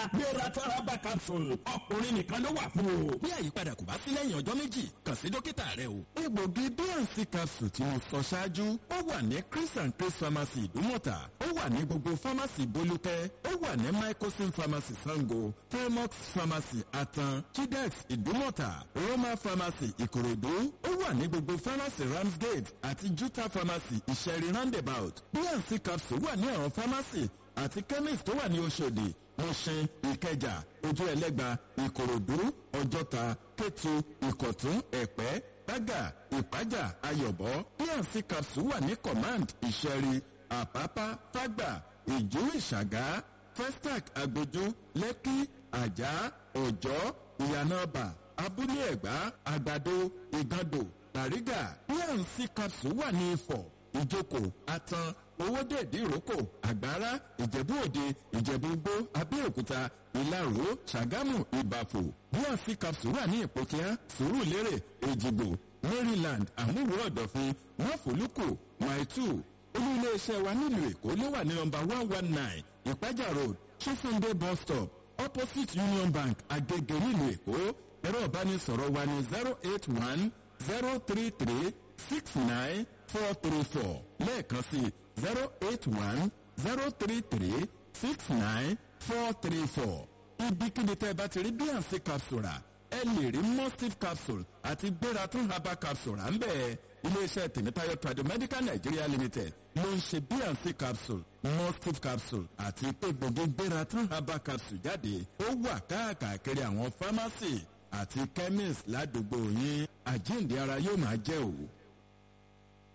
gbératán herbal capsule ọkùnrin nìkan ló wà fún o. bí àyípadà kò bá sí lẹ́yìn ọjọ́ méjì kàn sí dókítà rẹ o. egbògi bnc capsule tí mo sọ ṣáájú ó wà ní chris and chris pharmacy ìdúmọ̀tà ó wà ní gbogbo pharmacy bolúkẹ́ ó wà ní microsim pharmacy sango felmox pharmacy atan chidex ìdúmọ̀tà roma pharmacy ìkòròdú ó wà ní gbogbo pharmacy ramsgate àti juta pharmacy ìṣẹ̀rí roundabout bnc capsule wà ní àwọn pharmacy àti chemist tó wà ní oṣòdì mọ̀ṣin ìkẹjà ojú ẹlẹ́gba ìkòròdú ọjọ́ta kétu ìkọ̀tún ẹ̀pẹ́ bágà ìpájà ayọ̀bọ pnc capsule wà ní command ìṣẹ̀rí àpápá fágbà ìjú ìṣàgá festac agbójú lẹ́kí àjà ọ̀jọ́ ìyànàbà abúlé ẹ̀gbá àgbàdo ìgàndò tàrígà pnc capsule wà ní ifọ̀ ìjókòó atan owóde ìdíròkò àgbára ìjẹ̀bú òde ìjẹ̀bú gbó abẹ́òkúta ìlaró ṣàgámù ìbàfò bnc capsule wà ní ìpòkíá sùúrùlérè èjìgbò maryland àmúwò ọ̀dọ̀fin máfòlùkù maitu olú iléeṣẹ́ wa nílùú èkó ló wà ní nọmba one one nine ìpájà road chisunde bus stop opposite union bank agege nílùú èkó ẹ̀rọ ìbánisọ̀rọ̀ wa ní zero eight one zero three three six nine four three four lẹ́ẹ̀kan sí zero eight one zero three three six nine four three four ibikíbi tẹ́ ẹ bá ti rí bnc capsule rà ẹ lè rí mustif capsule àti gbératún herbal capsule à ń bẹ̀ iléeṣẹ́ tèmítáyọ̀ tradomedical nigeria limited ló ń ṣe bnc capsule mustif capsule àti egbògi gbératún herbal capsule jáde ó wà káàkiri àwọn pharmacy àti chemist ládùúgbò yín àjíǹde ara yóò máa jẹ́ òwò.